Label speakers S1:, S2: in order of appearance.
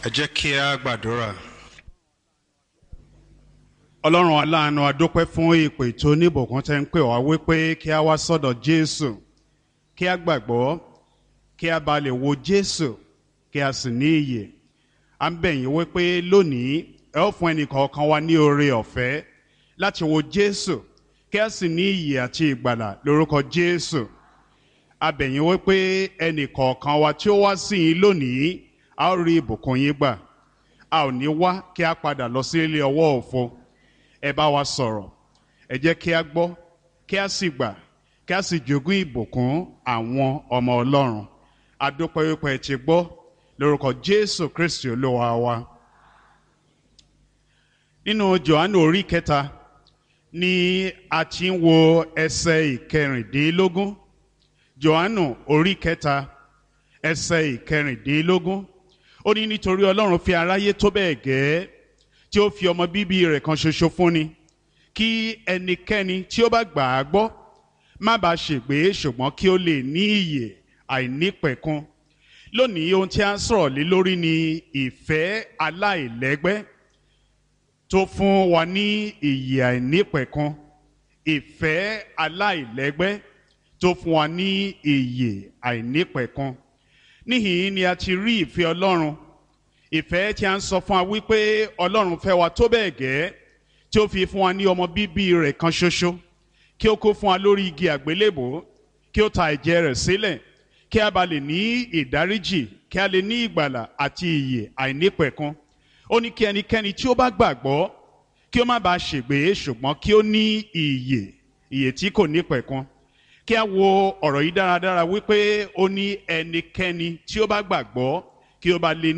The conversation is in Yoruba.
S1: ẹ jẹ́ kí a gbàdúrà.
S2: ọlọ́run aláàánú adúpẹ́ fún ìpè tó níbùkún tẹ́ ń pè wá wípé kí a wá sọ́dọ̀ jésù kí a gbàgbọ́ kí a bá lè wo jésù kí a sì ní iyè à ń bẹ̀ yín wípé lónìí ẹ ó fún ẹnìkọ̀ọ̀kan wa ní oore ọ̀fẹ́ láti wo jésù kí a sì ní iyè àti ìgbàlà lórúkọ jésù a bẹ̀ yín wípé ẹnìkọ̀ọ̀kan wa tí ó wá sí yín lónìí a ó rí ìbùkún yín gbà a ò ní wá kí a padà lọ sí ilé ọwọ́ òfo ẹ bá wa sọ̀rọ̀ ẹ jẹ́ kí a gbọ́ kí a sì gbà kí a sì jogún ìbùkún àwọn ọmọ ọlọ́run adúpẹ́ wípé ẹ ti gbọ́ lórúkọ jésù kristi olúwa wa. nínú johannu orí kẹta ni a ti ń wo ẹsẹ̀ ìkẹrìndínlógún johannu orí kẹta ẹsẹ̀ ìkẹrìndínlógún ó ní nítorí ọlọ́run fi aráyé tó bẹ́ẹ̀ gẹ́ẹ́ tí ó fi ọmọ bíbí rẹ̀ kan ṣoṣo fúnni kí ẹnikẹ́ni tí ó bá gbà á gbọ́ má bàa ṣègbé ṣùgbọ́n kí ó lè ní ìyè àìnípẹ̀kun lónìí ohun tí a ń sọ̀rọ̀ lé lórí ni ìfẹ́ aláìlẹ́gbẹ́ tó fún wa ní ìyè àìnípẹ̀kun ìfẹ́ aláìlẹ́gbẹ́ tó fún wa ní ìyè àìnípẹ̀kun níhìn ni a ti rí ìfẹ́ ọlọ́run ìfẹ́ tí a ń sọ fún wa wípé ọlọ́run fẹ́ wa tó bẹ́ẹ̀ gẹ́ tí ó fi fún wa ní ọmọ bíbí rẹ̀ kan ṣoṣo kí ó kó fún wa lórí igi àgbélébò kí ó ta ẹ̀jẹ̀ rẹ̀ sílẹ̀ kí a bá lè ní ìdáríjì kí a lè ní ìgbàlà àti ìyè àìnípẹ̀kun ó ní kí ẹnikẹ́ni tí ó bá gbàgbọ́ kí ó má bàa ṣègbé ṣùgbọ́n kí ó ní ìyè ìyè tí kò nípẹ̀kun kí a wo ọ̀rọ̀ yìí dáradára wípé ó ní ẹnikẹ́ni tí ó bá gbàgbọ́ kí ó bá lè